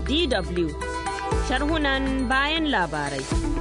DW sharhunan bayan labarai.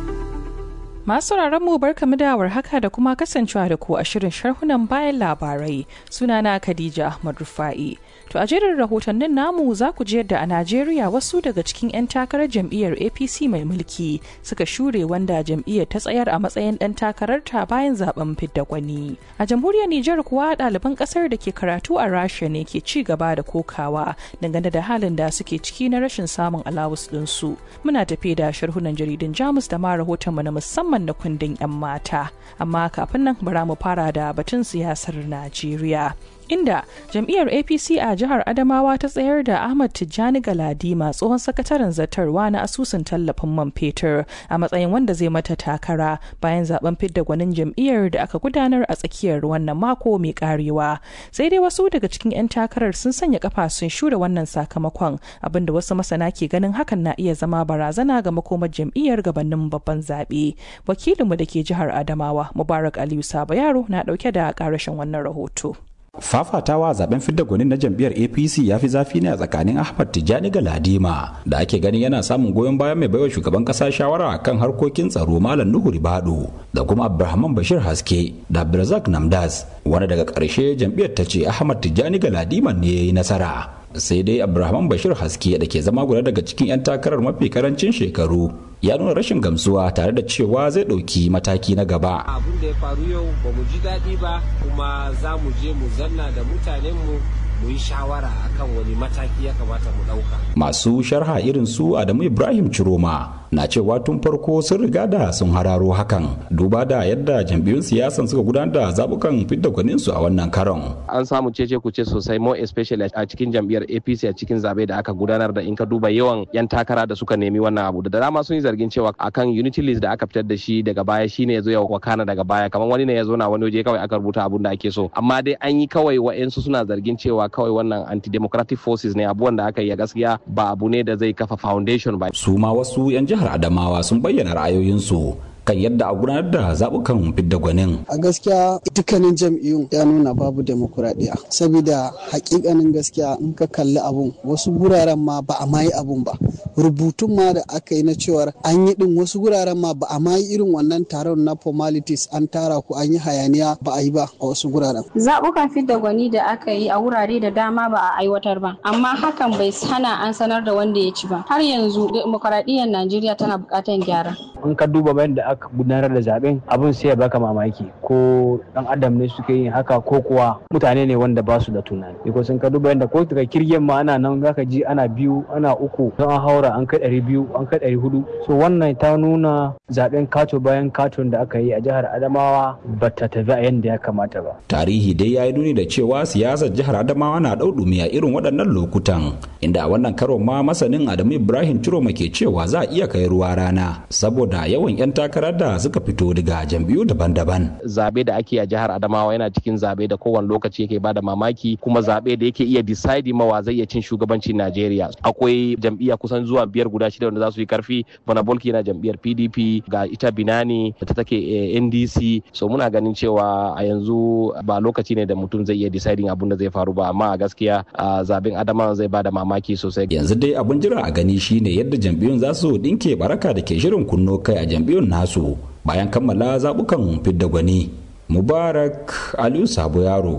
Masu mu barkamu da haka da kuma kasancewa da ku a shirin sharhunan bayan labarai sunana Khadija Ahmad Rufa'i. To a jerin rahotannin namu za ku ji yadda a Najeriya wasu daga cikin 'yan takarar jam'iyyar APC mai mulki suka shure wanda jam'iyyar ta tsayar a matsayin ɗan takararta bayan zaben fidda gwani. A jamhuriyar Nijar kuwa ɗaliban ƙasar da ke karatu a Rasha ne ke ci gaba da kokawa dangane da halin da suke ciki na rashin samun alawus ɗinsu. Muna tafe da sharhunan jaridun Jamus da ma rahotonmu na musamman da kundin 'yan mata. Amma kafin nan bara mu fara da batun siyasar Najeriya. inda jam'iyyar apc a jihar adamawa ta tsayar da ahmad tijjani galadima tsohon sakataren zartarwa na asusun tallafin man fetur a matsayin wanda zai mata takara bayan zaben fidda gwanin jam'iyyar da aka gudanar a tsakiyar wannan mako mai karewa sai dai wasu daga cikin 'yan takarar sun sanya kafa sun shure wannan sakamakon abinda wasu masana ke ganin hakan na iya zama barazana ga makomar jam'iyyar gabanin babban zaɓe wakilinmu da ke jihar adamawa mubarak aliyu saba yaro na ɗauke da ƙarashin wannan rahoto. fafatawa zaben fidda gwanin na jam'iyyar apc ya fi zafi ne a tsakanin ahmad tijjani galadima da ake ganin yana samun goyon bayan mai baiwa shugaban kasa shawara kan harkokin tsaro malam nuhu ribado da kuma abdulrahman bashir haske da abdulrazak namdas wani daga ƙarshe jam'iyyar ta ce ahmad tijjani galadima ne ya yi nasara sai dai abdulrahman bashir haske da ke zama guda daga cikin 'yan takarar mafi karancin shekaru ya nuna rashin gamsuwa tare da cewa zai ɗauki mataki na gaba. abin da ya faru yau ba mu ji daɗi ba kuma za mu je mu zanna da mutanenmu mu yi shawara akan wani mataki ya kamata mu ɗauka. Masu sharha irin su Adamu Ibrahim Ciroma na cewa tun farko sun riga da sun hararo hakan duba da yadda jam'iyyun siyasan suka gudanar da zabukan fidda gwanin su a wannan karon. An samu cece kuce sosai more especially a cikin jam'iyyar APC a cikin zabe da aka gudanar da in ka duba yawan 'yan takara da suka nemi wannan abu da dama sun yi zargin cewa akan unity list da aka fitar da shi daga baya shine ya zo ya wakana daga baya kamar wani ne ya zo na wani waje kawai aka rubuta abun da ake so amma dai an yi kawai wa'ensu suna zargin cewa kawai wannan anti-democratic forces ne abubuwan da aka yi gaskiya ba abu ne da zai kafa foundation ba. Su ma wasu 'yan jihar Adamawa sun bayyana ra'ayoyinsu kan yadda a gudanar da zaɓukan fidda gwanin. A gaskiya dukkanin jam'iyyun ya nuna babu demokuraɗiyya. Saboda hakikanin gaskiya in ka kalli abun wasu guraren ma ba a mayi abun ba. Rubutun ma da aka yi na cewar an yi din wasu guraren ma ba a mayi irin wannan taron na formalities an tara ku an yi hayaniya ba a yi ba a wasu guraren. Zaɓukan fidda gwani da aka yi a wurare da dama ba a aiwatar ba. Amma hakan bai hana an sanar da wanda ya ci ba. Har yanzu demokuraɗiyyar Najeriya tana buƙatar gyara. In ka duba bayan da aka gudanar da zaben abin sai ya baka mamaki ko dan adam ne suke yin haka ko kuwa mutane ne wanda ba su da tunani ko sun ka duba yadda ko daga kirgen ma ana nan zaka ji ana biyu ana uku don an haura an kai ɗari biyu an kai ɗari hudu so wannan ta nuna zaben kato bayan katon da aka yi a jihar adamawa ba ta tafi a yadda ya kamata ba tarihi dai ya yi nuni da cewa siyasar jihar adamawa na ɗauɗumi a irin waɗannan lokutan inda a wannan karon ma masanin adamu ibrahim ciroma ke cewa za a iya kai ruwa rana saboda yawan 'yan takarar da suka fito daga jam'iyyu daban-daban. Zabe da ake a jihar Adamawa yana cikin zabe da kowane lokaci yake bada mamaki kuma zabe da yake iya decide mawa zai iya cin shugabancin Najeriya. Akwai jam'iyya kusan zuwa biyar guda shida wanda za su yi karfi. Bana Bolki na jam'iyyar PDP ga ita Binani da ta take NDC. So muna ganin cewa a yanzu ba lokaci ne da mutum zai iya deciding abun da zai faru ba amma a gaskiya zaben Adamawa zai bada mamaki sosai. Yanzu dai abun jira a gani shine yadda jam'iyyun za su dinke baraka da ke shirin kunno kai a jam'iyyun nasu. bayan kammala zaɓukan fidda gwani mubarak aliyu sabo yaro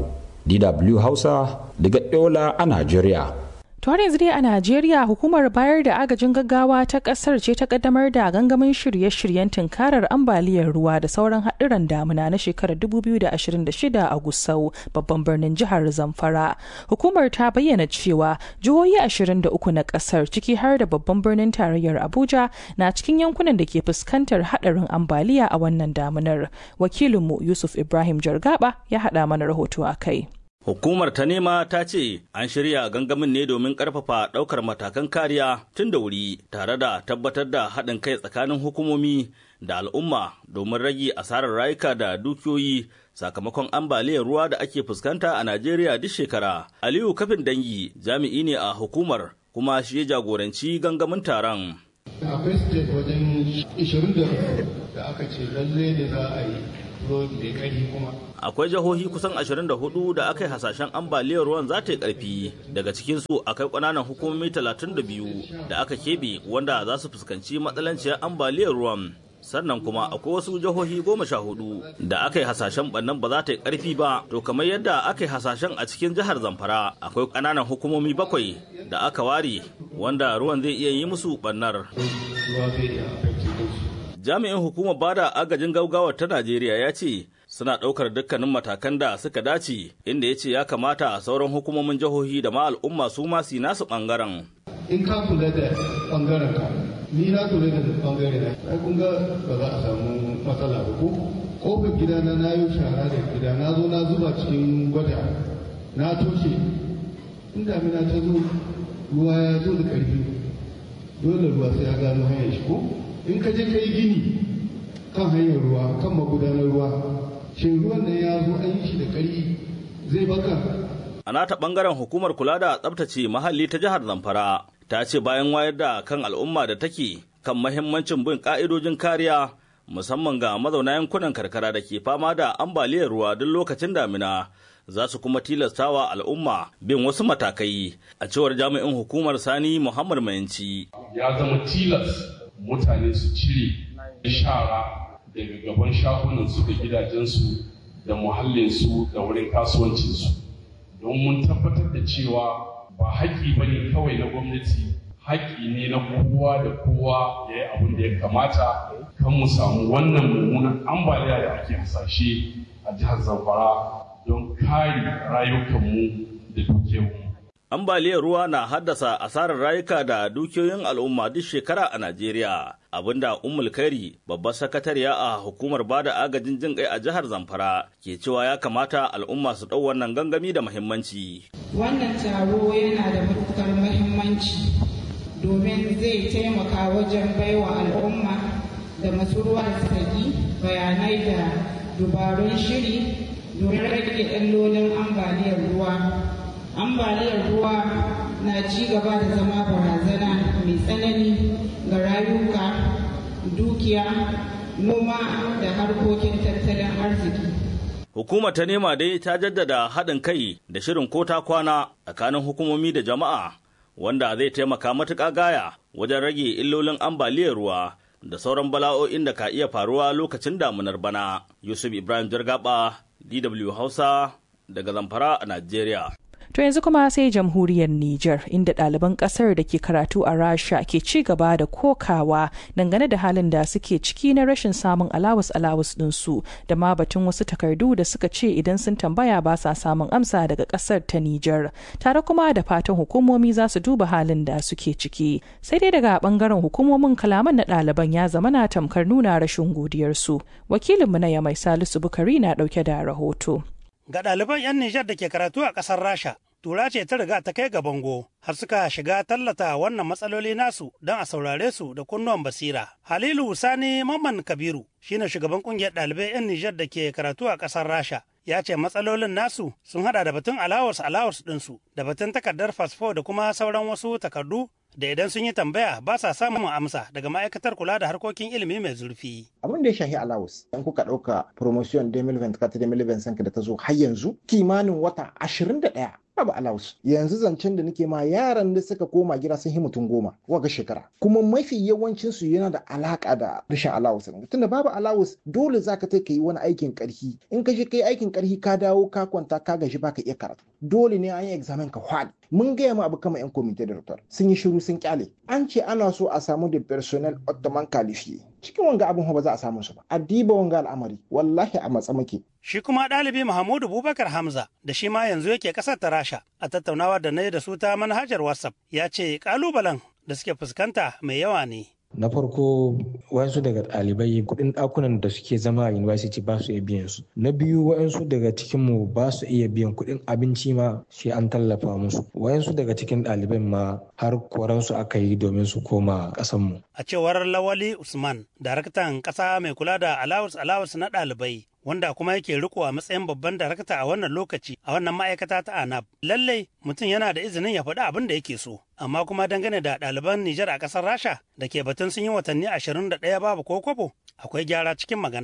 dw hausa daga yola a najeriya har yanzu dai a Najeriya hukumar bayar da agajin gaggawa ta kasar ce ta kaddamar da gangamin shirye-shiryen tunkarar ambaliyar ruwa da sauran haɗuran damuna na shekarar 2026 a Gusau babban birnin jihar Zamfara. Hukumar ta bayyana cewa jihohi 23 na kasar ciki har da babban birnin tarayyar Abuja na cikin yankunan da ke fuskantar haɗarin ambaliya a wannan damunar. Wakilinmu Yusuf Ibrahim Jargaba ya haɗa mana rahoto a kai. Hukumar ta nema ta ce an shirya gangamin ne domin ƙarfafa ɗaukar matakan kariya tun da wuri tare da tabbatar da haɗin kai tsakanin hukumomi da al'umma domin rage asarar rayuka da dukiyoyi sakamakon ambaliyar ruwa da ake fuskanta a Najeriya duk shekara. Aliyu Kafin Dangi jami'i ne a hukumar kuma shi ya jagoranci gangamin taron. akwai state wajen 20 da aka ce lalle ne za a yi ruwan mai ƙarfi kuma akwai jihohi kusan 24 da aka yi hasashen ambaliyar ruwan za ta yi karfi daga cikinsu akwai ƙananan hukumomi 32 da aka keɓe wanda za su fuskanci matsalanciyar ambaliyar ruwan sannan kuma akwai wasu jihohi goma sha hudu da aka yi hasashen bannan ba za ta yi karfi ba to kamar yadda aka yi hasashen a cikin jihar zamfara akwai ƙananan hukumomi bakwai da aka ware wanda ruwan zai iya yi musu bannar jami'in hukumar bada agajin gaugawar ta najeriya ya ce suna ɗaukar dukkanin matakan da suka dace inda ya ce ya kamata sauran hukumomin jihohi da ma al'umma su ma su nasu ɓangaren. in ka kula da ɓangaren ka ni na kula da ɓangare na ai kun ga ba za a samu matsala ba ko kofar gidana na yi shara da gida na zo na zuba cikin gwada na toshe in damina ta zo ruwa ya zo da ƙarfi dole ruwa sai ya gano hanyar shi ko in ka je ka yi gini kan hanyar ruwa kan magudanar ruwa shin ruwan nan ya zo an yi shi da ƙarfi zai baka a nata bangaren hukumar kula da tsabtace muhalli ta jihar zamfara ta ce bayan wayar da kan al'umma da take kan mahimmancin bin ka'idojin kariya musamman ga mazauna yankunan karkara da ke fama da ambaliyar ruwa duk lokacin damina za su kuma tilastawa al'umma bin wasu matakai a cewar jami'in hukumar sani muhammad mayanci ya zama tilas mutane su cire shara daga gaban shagunansu da gidajensu da muhallinsu da wurin kasuwancinsu don mun tabbatar da cewa ba haƙƙi ba ne kawai na gwamnati haƙƙi ne na kowa da kowa ya yi abin da ya kamata kan mu samu wannan mummunan ambaliya da ake hasashe a jihar zamfara don kare rayukanmu da dukiyarmu. ambaliyar ruwa na haddasa asarar rayuka da dukiyoyin al'umma duk shekara a Najeriya. Abinda Ummul Kairi, babbar sakatariya a hukumar bada agajin jin kai a jihar Zamfara, ke cewa ya kamata al'umma su ɗau wannan gangami da muhimmanci. Wannan taro yana da matukar muhimmanci domin zai taimaka wajen baiwa al'umma da masu ruwa da tsaki bayanai da dubarun shiri domin rage illolin ambaliyar ruwa ambaliyar ruwa na ci gaba da zama barazana mai tsanani ga rayuka dukiya noma da harkokin tattalin arziki Hukumar ta nema dai ta jaddada haɗin kai da shirin ko ta kwana tsakanin hukumomi da jama'a wanda zai taimaka matuƙa gaya wajen rage illolin ambaliyar ruwa da sauran bala'o'in da ka iya faruwa lokacin damunar bana. Yusuf Ibrahim Jargaba, DW Hausa, daga Zamfara a Najeriya. To yanzu kuma sai jamhuriyar Nijar inda ɗaliban ƙasar da ke karatu a Rasha ke ci gaba da kokawa dangane da halin da suke ciki na rashin samun alawus alawus ɗinsu da ma batun wasu takardu da suka ce idan sun tambaya ba sa samun amsa daga ƙasar ta Nijar. Tare kuma da fatan hukumomi za su duba halin da suke ciki. Sai dai daga ɓangaren hukumomin kalaman na ɗaliban ya zama na tamkar nuna rashin godiyarsu. Wakilinmu na Yamai Salisu Bukari na ɗauke da rahoto. Ga ɗaliban 'yan Nijar da ke karatu a ƙasar Rasha, tura ce ta riga ta kai ga bango har suka shiga tallata wannan matsaloli nasu don a saurare su da kunnuwan basira. Halilu Sani Mamman Kabiru shine shugaban kungiyar ɗalibai 'yan Nijar da ke karatu a ƙasar Rasha. Ya ce matsalolin nasu sun hada da batun alawars alawars ɗinsu da batun takardar fasfo da kuma sauran wasu takardu da idan sun yi tambaya ba sa samun amsa daga ma'aikatar kula da harkokin ilimi mai zurfi. Abin da ya shahi alawus, in kuka ɗauka promotion 2024-2025 da ta zo har yanzu kimanin wata 21 babu alawus yanzu zancen da nake ma yaran da suka koma gida sun yi mutum goma waga shekara kuma mafi yawancin su yana da alaka da rashin alawus tunda babu alawus dole zaka ta yi wani aikin karhi in ka je kai aikin karhi ka dawo ka kwanta ka gaji baka iya karatu dole ne an yi examen ka hwal mun gaya ma abu kama yan komite da sun yi shiru sun kyale an ce ana so a samu da personnel ottoman kalifiye cikin wanga abin ba za a samu su ba a diba wanga al'amari wallahi a matsa muke Shi kuma ɗalibi Muhammadu Bubakar Hamza da shi ma yanzu yake ƙasar ta Rasha a tattaunawa da na yi da su ta manhajar WhatsApp ya ce ƙalubalen da suke fuskanta mai yawa ne. na farko wasu daga ɗalibai kuɗin ɗakunan da suke zama a university ba su iya biyan su na biyu wayansu daga cikin mu ba su iya biyan kuɗin abinci ma sai an tallafa musu wayansu daga cikin ɗaliban ma har koransu aka yi domin su koma ƙasan mu A cewar Lawali Usman, daraktan ƙasa mai kula da alawus alawus na ɗalibai wanda kuma yake riko a matsayin babban darakta a wannan lokaci a wannan ma'aikata ta anab lallai mutum yana da izinin ya faɗi abin da yake so amma kuma dangane da ɗaliban nijar a ƙasar rasha da ke batun sun yi watanni ashirin da ɗaya babu ko kwabo akwai gyara cikin maganar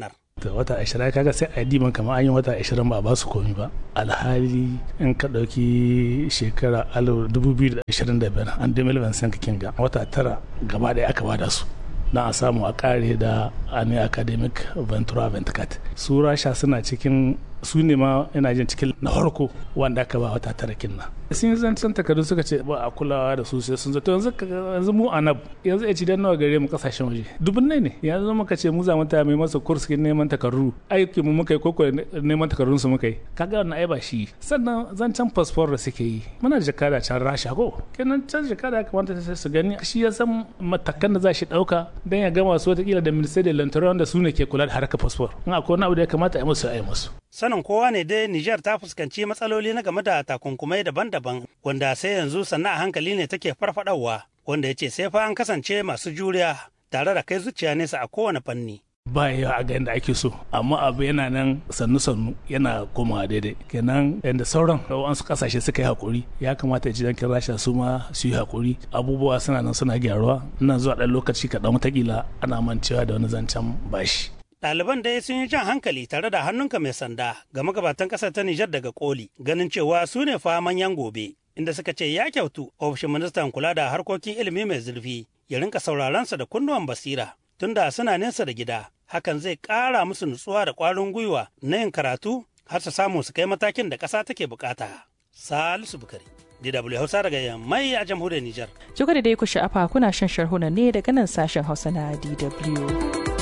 da wata ashirin kaga sai a diman kamar an yi wata ashirin ba ba su komi ba alhali in ka ɗauki shekara dubu biyu da ashirin da biyar an dumil vincent kinga wata tara gaba ɗaya aka bada su don a samu a kare da ani academic ventura ventcat su rasha suna cikin su ne ma ina jin cikin na farko wanda aka ba wata tara kinna sun yi zancen takardu suka ce ba a kulawa da su sai sun zato yanzu yanzu mu anab yanzu ya ci dan nawa gare mu kasashen waje dubun ne yanzu muka ce mu za mu ta mai masa kurs kin neman takardu aiki mu muka yi koko neman takardun su muka yi kaga wannan ai ba shi sannan zancen passport da suke yi muna da jakada can rasha ko kenan can jakada ya kamata su gani shi ya san matakan da za shi dauka dan ya gama su watakila da ministry da lantara wanda su ne ke kula da harkar passport in akwai wani abu da ya kamata a yi musu a yi musu sanin kowa ne dai Nijar ta fuskanci matsaloli na game da takunkumai daban-daban wanda sai yanzu sannan a hankali ne take farfadawa wanda ya ce sai fa an kasance masu juriya tare da kai zuciya nesa a kowane fanni. ba ya a ga yadda ake so amma abu yana nan sannu sannu yana komawa daidai kenan yadda sauran wasu kasashe suka yi hakuri ya kamata ya ji dankin rasha su ma su yi hakuri abubuwa suna nan suna gyaruwa nan zuwa ɗan lokaci kaɗan watakila ana mancewa da wani zancen bashi Ɗaliban dai sun yi jan hankali tare da hannunka mai sanda ga magabatan ƙasar ta Nijar daga koli ganin cewa su ne fa manyan gobe inda suka ce ya kyautu ofishin ministan kula da harkokin ilimi mai zurfi ya rinka sauraron sa da kunnuwan basira tunda suna nesa da gida hakan zai ƙara musu nutsuwa da ƙwarin gwiwa na yin karatu har su samu su kai matakin da ƙasa take bukata. Salisu Bukari. DW Hausa daga Yammai a jamhuriyar Nijar. Jiko da dai ku sha'afa kuna shan sharhuna ne daga nan sashen Hausa na DW.